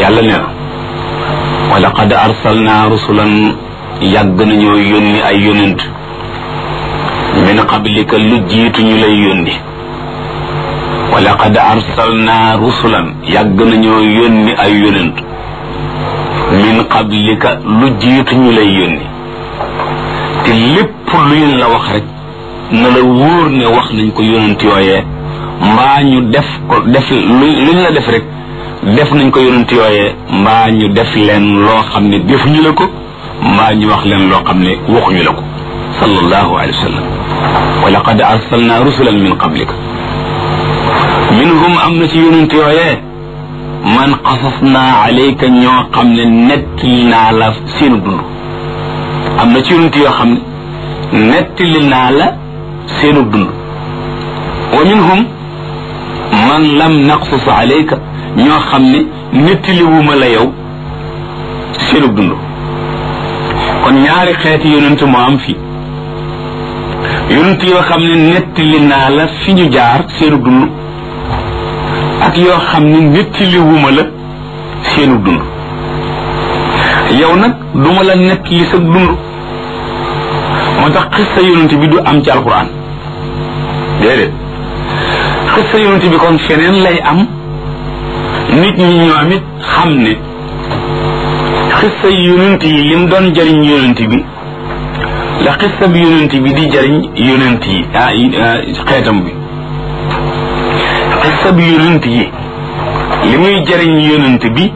yàlla nee na wa laqad arsalna rusulan yàgg nañoo yónni ay yónent min qablika lu jiitu ñu lay yónni wa laqad arsalna rusulan yàgg nañoo yónni ay yónent min qablika lu jiitu ñu lay yónni te lépp luñ la wax rek na la wóor ne wax nañ ko yónent yooyee mbaa ñu def ko def lu luñ la def rek def nañ ko yónent yooyee mbaa ñu def leen loo xam ne defuñu la ko mbaa ñu wax leen loo xam ne waxuñu la ko sallallahu alayhi wa sallam wa laqad arsalna rusulan min qablika minhum am na ci yónent yooyee man qasasna alayka ñoo xam ne nettali naa la seenu dund am na ci yonent yoo xam ne nettali naa la seenu dund wa minhum man lam naqsus alayka ñoo xam ne nettaliwuma la yow seenu dund kon ñaari xeeti yonent moo am fii yonent yoo xam ne nettali naa la fi ñu jaar seenu dund ak yoo xam ne nettaliwuma la seenu dund yow nag duma la nettali sa dund moo tax xissa yonent bi du am ci alquran déedéet xissa yonent bi kon feneen lay am nit ñi ñoom it xam ne xissa yonent yi lim doon jariñ yonent bi la xissa bi yonent bi di jariñ yonent yi ah xeetam bi xissa bi yonent yi li muy jariñ yonent bi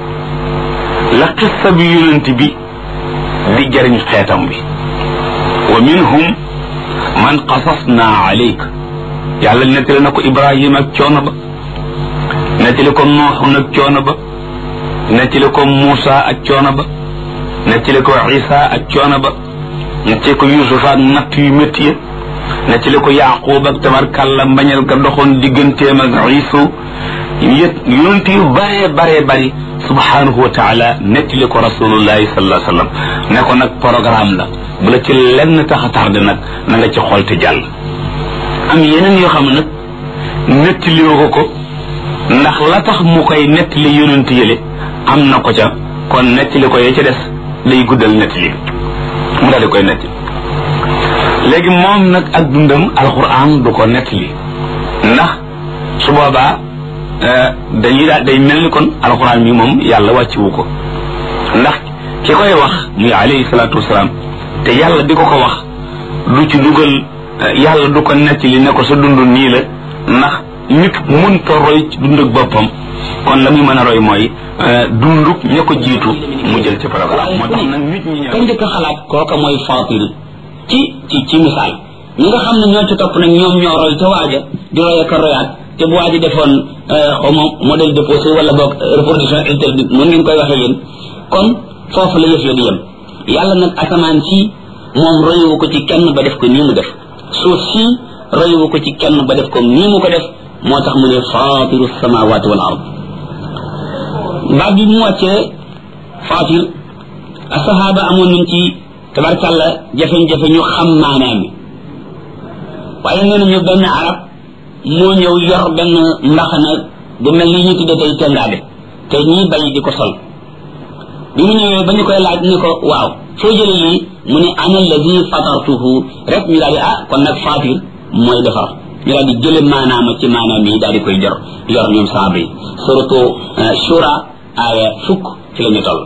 la xissa bi yonent bi di jariñ xeetam bi wa minhum man qasasna alayk yàlla nettali na ko ibrahima ak coono ba nettali ko nooxun ak coono ba nettali ko muusa ak coono ba nettali ko isa ak coono ba nettali ko yusufa ak natt yu métti ya nettali ko yaqub ak tabarkàlla mbañal ka doxoon digganteem ak isu yét yonent yu bare bare bari subhanahu wa taala nettali ko rasulullahi sallallahu alayhi wa sallam ne ko nag programme la bu la ci lenn tax a tardé nag na nga ci xool te jàll am yeneen yoo xam ne nag nettaliwoo ko ko ndax la tax mu koy nettali yonent yële am na ko ca kon nettali ko yee ca des day guddal nettali mu daal di koy nettali léegi moom nag ak dundam alquran du ko nettali ndax su boobaa dañuy daal day mel ni kon alquran mi moom yàlla wàcciwu ko ndax ki koy wax muy alayhi salaatu wasalaam te yàlla di ko ko wax du ci dugal yàlla du ko nettali ne ko sa dund nii la ndax nit mënta roy ci dund ak boppam kon la muy mën a roy mooy dunduk ña ko jiitu mu jël ci programme moo tax nag nit ñi ñëw kañ njëkk a xalaat kooka mooy fatir ci ci ci misaal ñi nga xam ne ñoo ci topp nag ñoom ñoo roy ca waaja di roy ak a royaat te bu waaji defoon xaw ma modèle déposé wala boog reproduction interdite mën ngeen koy waxee yéen kon foofu la yëf ya di yem yàlla nag asamaan si moom royuwu ko ci kenn ba def ko nii mu def suuf si royuwu ko ci kenn ba def ko nii mu ko def moo tax mu ne fatiru samawati wal ard baat bi mu wàccee fatir asahaba amoon nañ ci tabarkàlla jafe-jafe ñu xam maanaam mi waaye nee nañu benn arab moo ñëw yor benn mbaxana bu mel ni ñu tudde tey tengaade te ñii bay di ko sol bi mu ñëwee ba ñu koy laaj ni ko waaw foo jële lii mu ne ana alladi fatartuhu rek ñu daal di ah kon nag fatir mooy defar ñu daal di jële maanaama ci maanaam yi daal di koy jor yor ñoom saaba yi surtout shura aaya fukk ci la ñu toll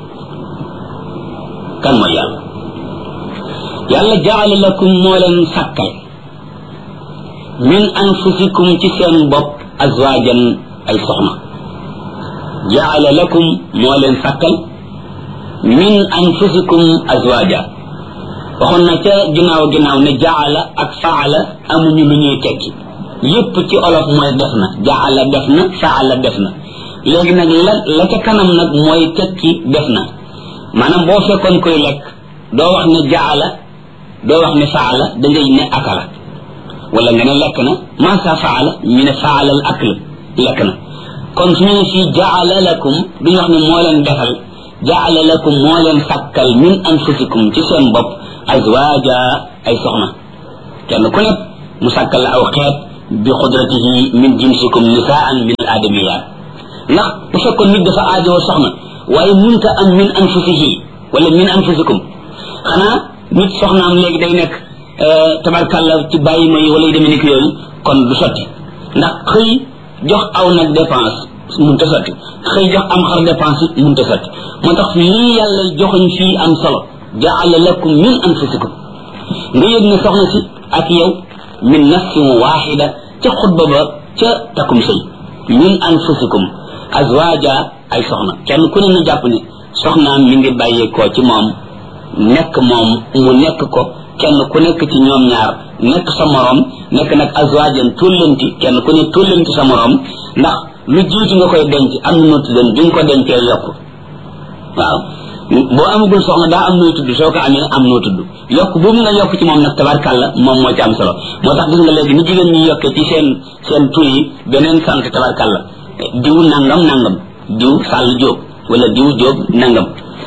kan mooy yàlla yàlla jaala lakum moo leen sàkkal min anfusikum ci seen bopp azwajan ay soxna jaala lakum moo leen sàkkal min anfusikum azwaja waxoon na ca ginnaaw ginnaaw ne jaala ak faala amuñu lu ñuy tekki yépp ci olof mooy def na jaala def na faala def na léegi nag la la ca kanam nag mooy tekki def na maanaam boo fekkoon koy lekk doo wax ne jaala doo wax ne faala da ngay ne akala wala nga ne lekk na masa faala ñu ne faala al akl lekk na kon su ñu ne fii jaala lakum duñu wax ne moo leen defal jaala lakum moo leen sàkkal min anfusikum ci seen bopp azwaja ay soxna kenn ku nekk mu sàkkal la aw xeet bi xudratihi min jinsikum nisaan min al adamiyat ndax bu fekkoon nit dafa aajoo soxna waaye munta am min anfusihi wala min anfusikum xanaa nit soxnaam léegi day nekk tabarkàlla ci bàyyi ma yi wala yu demee ni yooyu kon du sotti ndax xëy jox aw nag dépense munta sotti xëy jox am xar dépense it munta sotti moo tax lii yàlla joxoñ fii am solo jaala lakum min anfusikum nga yëg ne soxna si ak yow min nafsin waxida ca xutba ba ca takum sëy min anfusikum azwaja ay soxna kenn ku ne na jàpp ne soxnaam mi ngi bàyyeekoo ci moom nekk moom mu nekk ko kenn ku nekk ci ñoom ñaar nekk sa morom nekk nag azwajan tullanti kenn ku ne tullanti sa morom ndax lu jiitu nga koy denc am na noo tuddoon bi nga ko dencee yokk waaw boo amagul soxna daa am nooy tudd soo ko amee am noo tudd yokk boobu nga yokk ci moom nag tabarkàlla moom moo ci am solo moo tax gis nga léegi ni jigéen ñi yokkee ci seen seen tur yi beneen sant tabarkàlla diw nangam nangam diw sàll jóob wala diw jóob nangam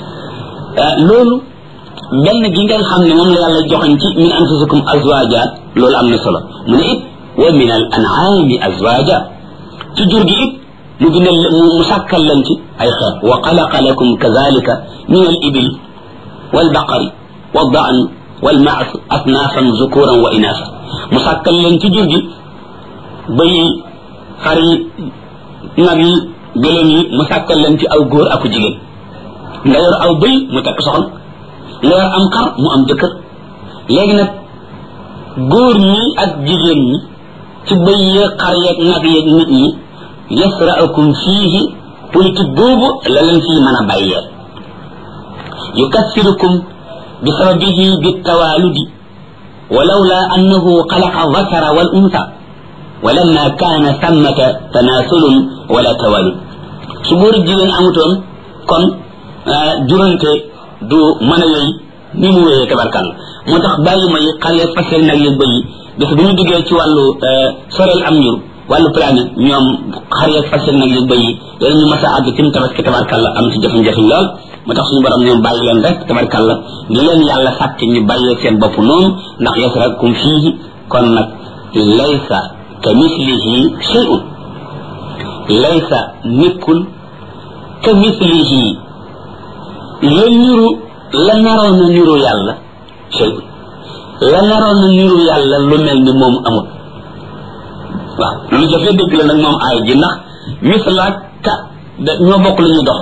loolu benn gi ngeen xam ne moom la yàlla joxañ ci min anfusikum azwaja loolu am na solo mu ne it wa min al an'ami azwaja ci jur gi it mu bindal mu sàkkal leen ci ay xeet wa xalaqa lakum kadalika min al ibil wal baqari wal daan wal maas asnaafan zukuran wa inaasa mu sàkkal leen ci jur gi bëy yi xar yi nag yi gëléem yi mu sàkkal leen ci aw góor aku jigéen nga yor aw bëy mu tekk soxna nga yor am xar mu am jëkkër léegi nag góor ñi ak jigéen ñi ci bëy yeeg xar yeeg nag yeeg nit ñi yasra'ukum fiihi politique boobu la leen fii mën a bàyyee yukassirukum bi sababihi bitawaaludi ولولا أنه خلق الذكر والأنثى ولما كان ثمة تناسل ولا توالد سبور الجيلين أمتون كون جرنت du mën a yooyu ni mu wéyee tabarkal moo tax bàyyi ma yi xar yeeg fas yeeg nag yeeg bëy yi bis bu ñu duggee ci wàllu soreel am njur wàllu planète ñoom xar yeeg fas yeeg nag yeeg bëy yi yooyu ñu mas a àgg tim tabaski tabarkalla am ci jafe-jafe lool moo tax suñu borom ñoom bàyyi leen rek tabarkalla ni leen yàlla sàkk ñu bàyyee seen bopp noonu ndax yasrakum fiihi kon nag laysa ka mislihi shay'un laysa nekkul ka mislihi la niru la naroon na niru yàlla shay la naroon na niru yàlla lu mel ni moom amul waaw lu jafe dëgg la nag moom aay ji ndax mislaak ka da ñoo bokk lu ñuy dox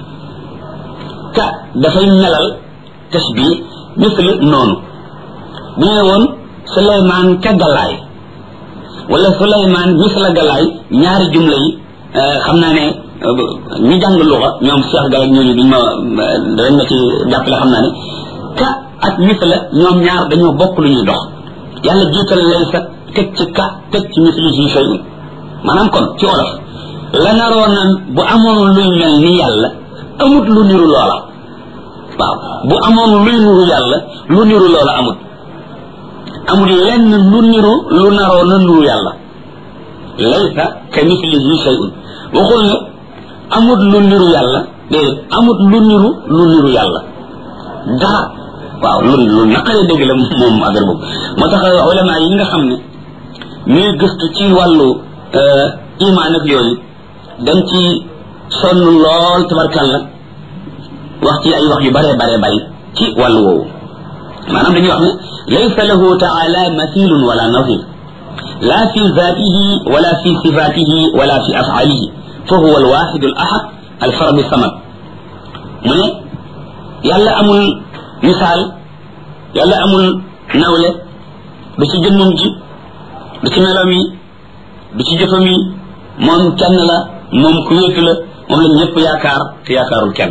ka dafay melal tasbi misli noonu bu ñu woon suleymaan ka galaay wala suleymaan misla galaay ñaari jumla yi xam naa ne ñi jàng luxa ñoom Cheikh Gaye ñooñu duñ ma dañ ma ci jàppale xam naa ne ka ak misla ñoom ñaar dañoo bokk lu ñuy dox yàlla jiital lay sa teg ci ka teg ci misli ci shay maanaam kon ci olof la naroon na bu amoon luy mel ni yàlla amut lu niru loola waaw bu amoon luy niru yàlla lu niru loola amut amul lenn lu niru lu naroon na niru yàlla laysa ka mislihi shay'un waxul ne amut lu niru yàlla déedéet amut lu niru lu niru yàlla dara waaw lu lu naqaree dégg la moom affaire boobu moo tax ulama yi nga xam ne ñuy gëstu ci wàllu imaan ak yooyu dañ ci sonn lool tabarkàlla wax ci ay wax yu bare bare bari ci wàllu woowu maanaam dañuy wax ne laysa lahu taala mathilun wala nazir la fi zatihi wala fi sifatihi wala fi afalihi fa huwa alwaxidu al ahad alfaradu samad mu ne yàlla amul misaal yàlla amul nawle du ci jëmmam ji du ci meloom yi du ci jëfam yi moom kenn la moom ku wéetu la moom la ñëpp yaakaar te yaakaarul kenn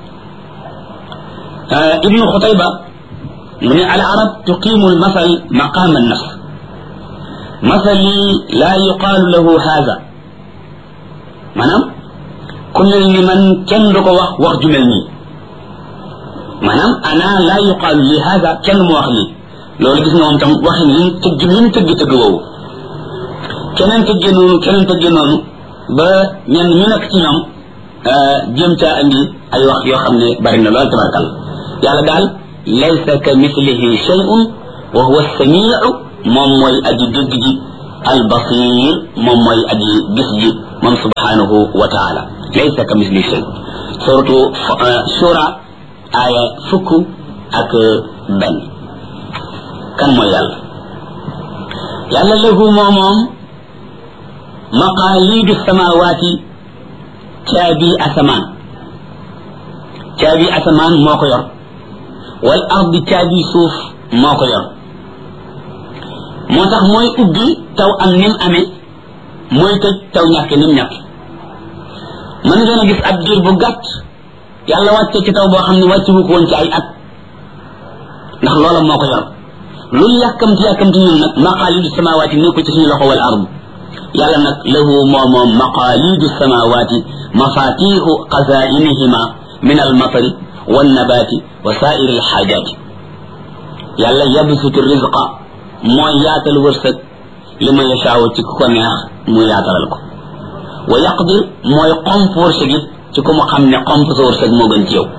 ibnu xutayba mu ne al arab tuqimu al masal maqam an nafs masali la yuqaalu lahu haada maanaam ku mel ni man kenn du ko wax wax ju mel nii maanaam ana la yuqaalu li haada kenn mu wax lii loolu gis nga moom tam waxin li tëgg li mu tëgg tëgg woowu keneen tëggee noonu keneen tëggee noonu ba ñenn ñu nekk ci ñoom jéem caa andi ay wax yoo xam ne bari na lool tabarkal yàlla daal laysa ka mislihi shay'un wa huwa samiu moom mooy aji dégg ji al basir moom mooy aji gis ji moom subhanahu wa taala laysa ka misli shay suratu shura aaya fukk ak benn kan mooy yàlla yàlla lahu moo moom maqaalidu samawaati caabi asamaan caabi asamaan moo ko yor wal ardi caabi suuf moo ko yor moo tax mooy ubbi taw am nim amee mooy tëj taw ñàkke nim ñàkke mën ngeen a gis ab diir bu gàtt yàlla wàcce ci taw boo xam ne wàcce wu ko woon ci ay at ndax loola moo ko yor luñ yàkkamti yàkkamti ñun nag maqaalidu samawaati nekkul ci suñu loxo wal ard yàlla nag lahu moo moom maqaalidu samawaati mafatihu xazainihima min almatari wannabaati wa sairi alxaajaati yàlla yabsutu rizqa mooy yaatal wërsëg li ma yashaaw ci ku ko neex mu yaatalal ko wa yaqdir mooy xomp wërsëg it ci ku mu xam ne xomp sa wërsëg moo gën ci yow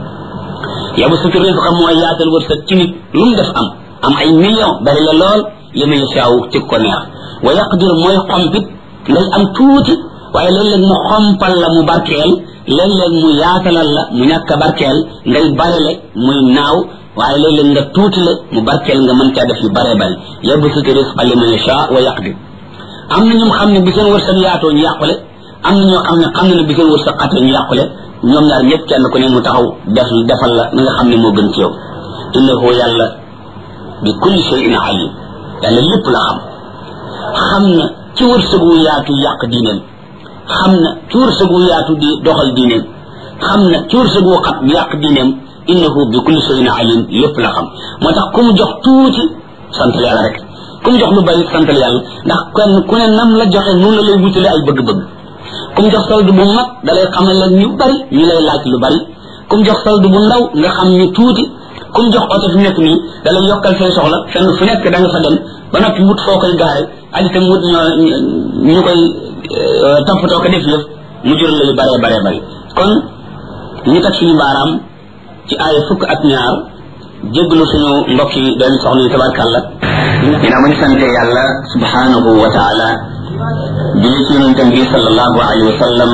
yabsutu rizqa mooy yaatal wërsëg ci nit lu mu def am am ay million bari la lool li ma yashaaw ci ku ko neex wa yaqdir mooy xompit ngay am tuuti waaye léeg-léeg mu xompal la mu barkeel léeg-léeg mu yaatalal la mu ñàkk a barkeel ngay barele muy naaw waaye léeg-léeg nga tuuti la mu barkeel nga mën caa def yu bare bari yabsutu rizqa liman yasha wa yaqdir am na ñum xam ne bi seen wërsëg yaatoo ñu yàqule am na ñoo xam ne xam na ne bi seen wërsëg xatee ñu yàqule ñoom ñaar ñëpp kenn ku ne mu taxaw def defal la na nga xam ne moo gën ci yow innahu yàlla bi kulli shay'in alim yàlla lépp la xam xam na ci wërsëg wu yaatu yàq diineem xam na ci wërsëg wu yaatu di doxal diineem xam na ci wërsëg wu xat yàq diineem innahu bi kulli shay'in alim lépp la xam moo tax ku mu jox tuuti sant yàlla rek ku mu jox lu bari santal yàlla ndax kenn ku ne nam la joxe noonu la lay wutale ay bëgg-bëgg ku mu jox solde bu mag da lay xamal leen ñu bari ñu lay laaj lu bari ku mu jox solde bu ndaw nga xam ñu tuuti ku mu jox oto fi nekk nii da lay yokkal say soxla fenn fu nekk da nga fa dem ba noppi wut foo koy gaare ak itam wut ñoo ñu koy toppatoo ko def yëf mu jural la yu bare bare bari kon ñu teg suñu baaraam ci aaya fukk ak ñaar jéggalu suñu mbokk yi doon soxna yi tabarkàlla dina ma ñu sante yàlla subhanahu wa taala julli ci yonentam bi sallallahu alayhi wa sallam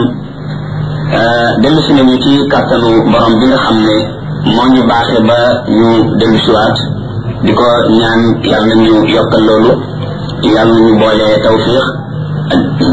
dellu si nañu ci kàttanu borom bi nga xam ne moo ñu baaxee ba ñu dellu siwaat di ko ñaan yàlla na ñu yokkal loolu yàlla na ñu boole tawfiq